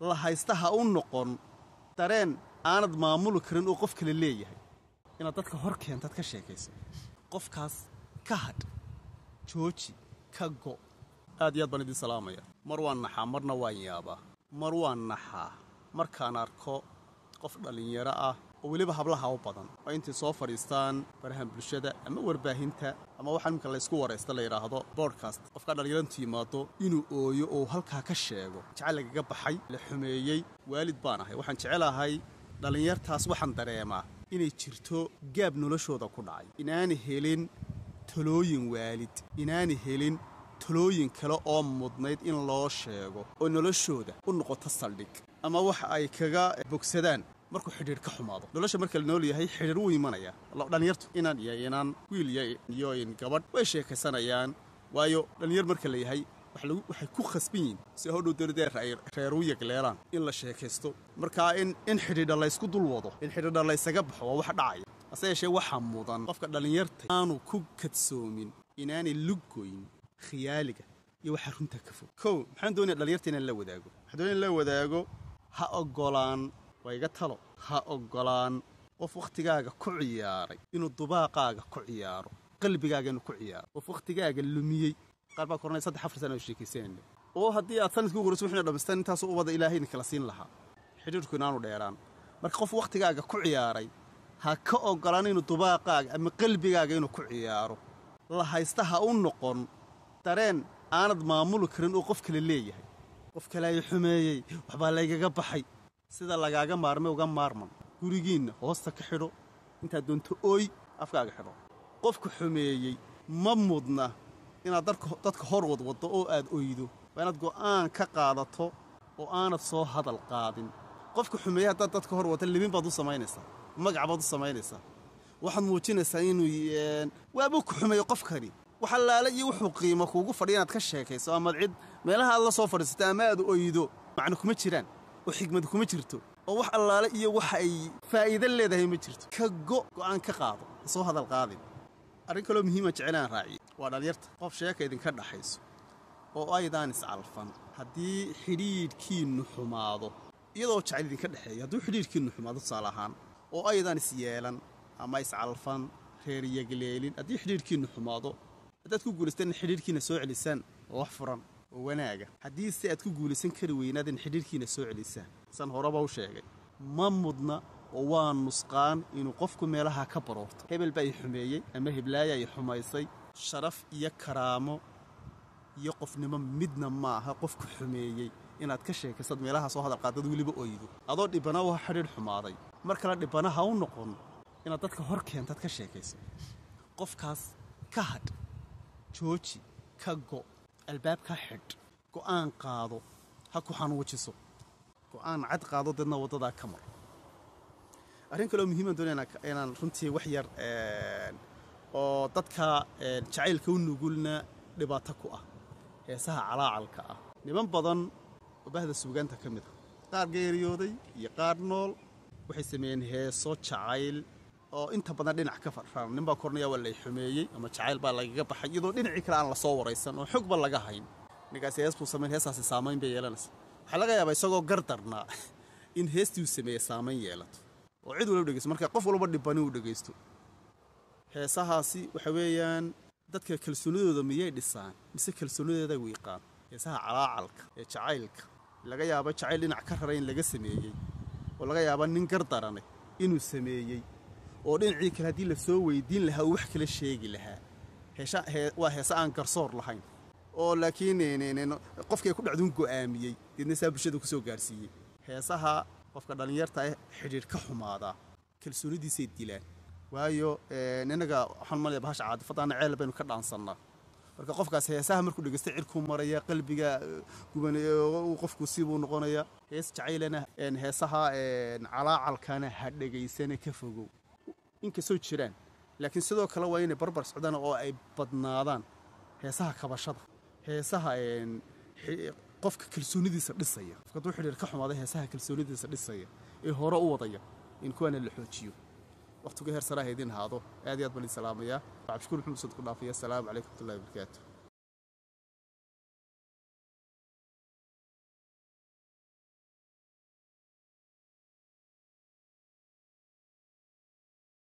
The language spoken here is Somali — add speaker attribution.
Speaker 1: la haysta ha u noqon dareen aanad maamuli karin oo qof kale leeyahay inaad dadka hor keentaad ka sheekayso qofkaas ka hadh jooji ka go' aad iyo aad baan idiin salaamaya mar waan naxaa marna waan yaabaa mar waan naxaa markaan arko qof dhallinyaro ah oo weliba hablaha u badan oo intay soo fadhiistaan barahan bulshada ama warbaahinta ama waxaa imika laysku waraysta la yidhaahdo bodkast qofkaa dhallinyarantu yimaado inuu ooyo oo halkaa ka sheego jacayl lagaga baxay la xumeeyey waalid baan ahay waxaan jecelahay dhallinyartaas waxaan dareemaa inay jirto gaab noloshooda ku dhacay inaanay helin talooyin waalid inaanay helin talooyin kale oo mudnayd in loo sheego oo noloshooda u noqoto saldhig ama waxa ay kaga bogsadaan markuu xidhiir ka xumaado nolosha marka la nool yahay xidhiir wuu imanayaa dhallinyartu inaan iyo inaan wiil iyo in gabadh way sheekaysanayaan waayo dhallinyar marka la yahay waxay ku khasban yihin si hodhow dowladee reer u yagleelaan in la sheekaysto markaa in xidhiidha laysku dul wado in xidhiidha laysaga baxo waa wax dhacaya hase yeeshee waxaa mudan qofka dhallinyarta aanu ku kadsoomin inaanay luggoyn khiyaaliga iyo waxaa runta ka fog kow maxaan doonaya dhallinyarta inaan la wadaago waxaan doonaya in la wadaago ha oggolaan waa iga talo ha oggolaan qof wakhtigaaga ku ciyaaray inuu dubaaqaaga ku ciyaaro qalbigaaga inuu ku ciyaaro qof wakhtigaaga lumiyey qaar baa koranaya saddex afar sana oo sheekaysanayna oo haddii aad sanadkii ugu horreyso wixina dhammaystaan intaasoo ubada ilaahay idin kala siin lahaa xidhiirku inaanu dheeraan marka qof wakhtigaaga ku ciyaaray ha ka oggolaan inuu dubaaqaaga ama qalbigaaga inuu ku ciyaaro la haysta ha u noqon dareen aanad maamuli karin oo qof kale leeyahay qof kale ay xumeeyey waxbaa laygaga baxay sida lagaaga maarmay uga maarman gurigiinna hoosta ka xidho intaad doonto ooy afkaaga xidho qofka xumeeyey ma mudna inaad dadka hor wadwaddo oo aad oydo waa inaad go'aan ka qaadato oo aanad soo hadal qaadin qofka xumeeyey haddaad dadka hor wadda libin baad u samaynaysaa magac baad u samaynaysaa waxaad muujinaysaa inuu waabuu ku xumeeyey qofkani wax allaale iyo wuxuu qiimo kuugu fadhiya inaad ka sheekayso amaad cid meelaha aad la soo fadhiisato ama aad oydo macno kuma jiraan oo xigmad kuma jirto oo wax allaale iyo waxa ay faa'iido leedahay ma jirto ka go' go'aan ka qaado ha soo hadal qaadin arrin kaloo muhiima jecelaan raaciye waa dhallinyarta qof sheeka idinka dhaxayso oo aydaan iscalfan haddii xidhiidhkiinnu xumaado iyadoo jacayl idinka dhexeeya hadduu xidhiidhkiinnu xumaado tusaale ahaan oo aydaan isyeelan ama iscalfan reeryagleelin haddii xidhiidhkiinnu xumaado haddaad ku guulaystaan in xidhiidhkiina soo celisaan oo wax furan oo wanaaga haddiise aad ku guulaysan kari weynaad in xidhiidhkiina soo celisaan san horeba u sheegay ma mudna oo waa nusqaan inuu qofku meelaha ka baroorto hebel baa i xumeeyey ama heblaaya i xumaysay sharaf iyo karaamo iyo qofnimo midna maaha qofku xumeeyey inaad ka sheekaysad meelaha soo hadal qaadad weliba oydo adoo dhibana waa xidhiidh xumaaday mar kale dhibana ha u noqon inaad dadka hor keentaad ka sheekayso qofkaas ka hadh jooji ka go' albaabka xidh go'aan qaado ha ku xanuujiso go'aan cad qaado deedna waddadaa ka mar arrin kaloo muhiiman doonaya inaan runtii wax yar oo dadka jacaylka u nugulna dhibaato ku ah heesaha calaacalka ah niman badan oo bahda suugaanta ka mid ah qaar geeriyooday iyo qaar nool waxay sameeyeen heeso jacayl oo inta badan dhinac ka farfaan nin baa kornaya waa lay xumeeyey ama jacayl baa lagaga baxay iyadoo dhinacii kale aan la soo waraysan oo xogba laga hayn ninkaasi hees buu samayn heestaasi saamayn bay yeelanaysa waxaa laga yaabaa isagoo gardarnaa in heestii uu sameeye saamayn yeelato oo cid walba dhegeysto marka qof walba dhibani uu dhegaysto heesahaasi waxa weeyaan dadka kalsoonidooda miyay dhisaan mise kalsoonidooda wiiqaan heesaha calaacalka ee jacaylka laga yaabo jacayl dhinac ka raray in laga sameeyey oo laga yaaba nin gardarane inuu sameeyey oo dhinacii kale haddii la soo weydiin lahaa uu wax kala sheegi lahaa waa heese aan garsoor lahayn oo laakiin qofkay ku dhacduun go'aamiyey deedna saa bulshada ku soo gaarsiiyey heesaha qofka dhallinyarta ah xidhiidh ka xumaadaa kalsoonidiisay dilaan waayo innaga waxaan malaya bahasha caadifadaana ceel baynu ka dhaansannaa marka qofkaas heesaha markuu dhegeysta cirkuu maraya qalbiga guban qofku sibuu noqonaya hees jacaylana heesaha calaacalkana ha dhegaysana ka fogow inkastoo jiraan laakiin sidoo kale waa inay barbar socdaan oo ay badnaadaan heesaha kabashada heesaha qofka kalsoonidiisa dhisaya qofka hadduu xidhiir ka xumaada heesaha kalsoonidiisa dhisaya ee hore u wadaya in kuwaana la xoojiyo waqtigu heer saraha idin haado aad iyo aad baan idin salaamayaa cabdishukuur maxamed usad ku dhaafaya asalaamu calaykum watullahi wabarakaatu